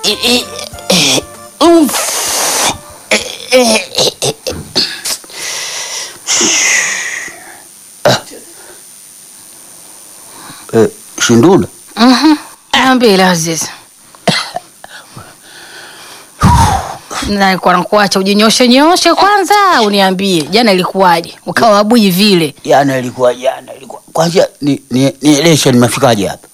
Eh, Shindula, Niambie Aziz. Nalikuwa nakuacha ujinyoshe nyoshe kwanza, uniambie jana ilikuwaje, ukawa abui vile. jana ilikuwa jana ilikuwa kwanza, ni ni nieleshe nimefikaje hapa?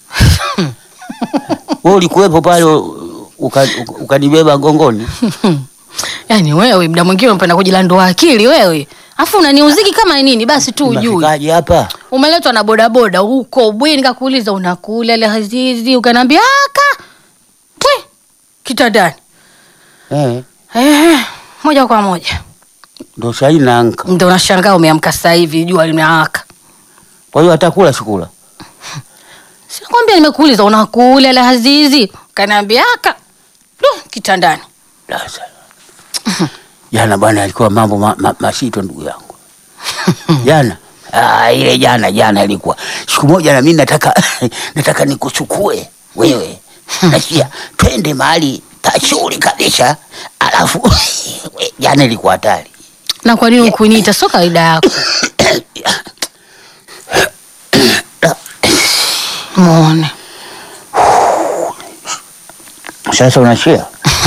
Wewe ulikuwepo pale uka- uka- ukanibeba gongoni. Yaani wewe muda mwingine unapenda kujilandua akili wewe, afu unaniuziki kama nini? Basi tu ujui Nimefikaje hapa? umeletwa na bodaboda huko bweni, nikakuuliza unakula ile Azizi, ukaniambia aka pwe kitandani. Eh, Ehe, moja kwa moja ndo sahi naanka. ndio unashangaa umeamka sasa hivi jua limewaka. Kwa hiyo atakula sikula. Sikwambia nimekuuliza unakula ile Azizi, ukaniambia aka Lu, kitandani. Sasa. Jana bwana alikuwa mambo ma, ma, masito ndugu yangu. Jana ah, ile jana jana ilikuwa siku moja, na mimi nataka nataka nikuchukue wewe, nasikia twende mahali pazuri kabisa, alafu we, jana ilikuwa hatari. Na kwa nini ukuniita? Sio kawaida yako. Muone. Sasa unashia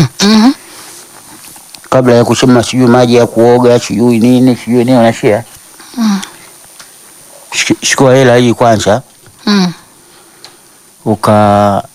kabla ya kuchema sijui maji ya kuoga sijui nini sijui nini, unashia Shik- chukua hela hii kwanza Mm. uka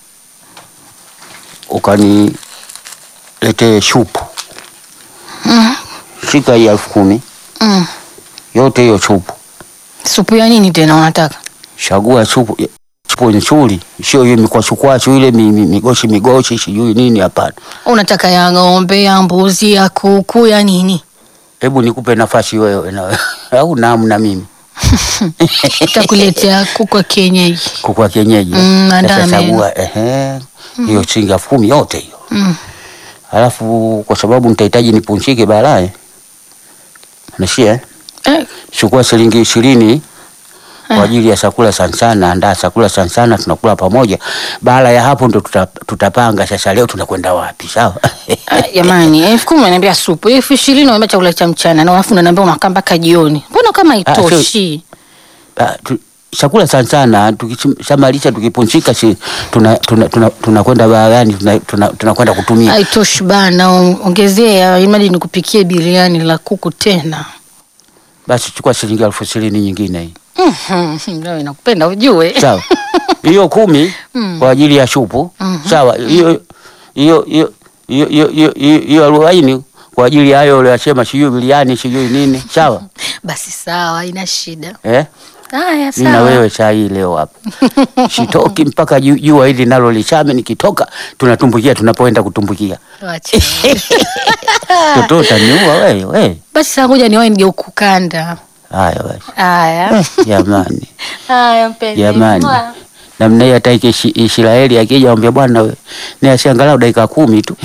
ukaniletee shupu Mm. shika hii elfu kumi Mm. yote hiyo chupu, Supu ya nini tena unataka? chagua chupu chupu nzuri, sio hiyo mikwachukwachu ile mi- mi- migoshi migoshi sijui nini. Hapana, Unataka ya ng'ombe, ya mbuzi, ya kuku, ya nini? hebu nikupe nafasi wewe na au namu na mimi Takuletea kuku wa kienyeji. kukwa kienyeji. Mm, Sasa andame. chagua ehe, hiyo shilingi elfu kumi yote hiyo, Mm. alafu kwa sababu nitahitaji nipunchike baadaye, nashia Eh, chukua shilingi ishirini kwa Eh. ajili ya chakula sana sana, andaa chakula sana sana, tunakula pamoja. Baada ya hapo ndo tuta, tutapanga sasa leo tunakwenda wapi, sawa? ah, jamani, elfu kumi unaniambia supu, elfu ishirini unaniambia chakula cha mchana, na alafu unaniambia unakaa mpaka jioni. Mbona kama Ah, sio- itoshi? Ah, tu- chakula sana sana tukishamalisha tukipunchika, si tunakwenda tuna, tuna, tunakwenda baharani tunakwenda tuna, tunakwenda kutumia Haitoshi bana, on- ongezea imadi nikupikie biriani la kuku tena. basi, chukua shilingi elfu ishirini nyingine hii Mhm, Leo inakupenda ujue. sawa. Hiyo kumi Mm. kwa ajili ya shupu sawa. Hiyo hiyo hiyo hiyo hiyo hiyo- hiyo hiyo arobaini kwa ajili ya hayo uliyosema, sijui biliani sijui nini, sawa Basi sawa, haina shida. eh? Haya Mimi na sawa. wewe saa hii leo hapa sitoki mpaka ju- jua hili nalo lichame. Nikitoka tunatumbukia tunapoenda kutumbukia. Wacha. Toto utaniua wewe wewe. Basi saa ngoja niwahi nije ukukanda. Haya basi Haya. jamani, Haya mpenzi. jamani, Mwah. namna hiyo hata iki- Israeli akija ambia bwana we ni asiangalau dakika kumi tu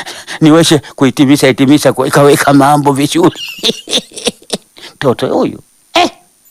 niweze kuhitimisha hitimisha kuweka weka mambo vizuri toto huyu